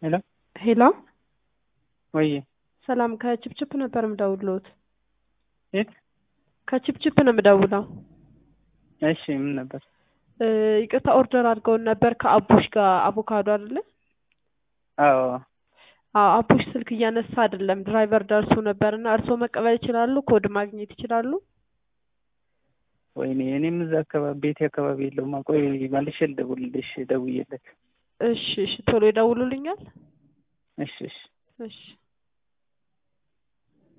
ሄሎ ሄሎ ወይ ሰላም ከችፕችፕ ነበር የምደውልዎት። የት? ከችፕችፕ ነው የምደውለው። እሺ ምን ነበር? እ ይቅርታ ኦርደር አድርገውን ነበር ከአቡሽ ጋር አቮካዶ አይደለ? አዎ አዎ አቡሽ ስልክ እያነሳ አይደለም። ድራይቨር ደርሶ ነበር እና እርስዎ መቀበል ይችላሉ? ኮድ ማግኘት ይችላሉ? ወይኔ እኔም እዛ አካባቢ ቤቴ አካባቢ የለውም። ቆይ መልሼ ልደውልልሽ ደውዬለት። እሺ እሺ ቶሎ ይደውሉልኛል። እሺ እሺ እሺ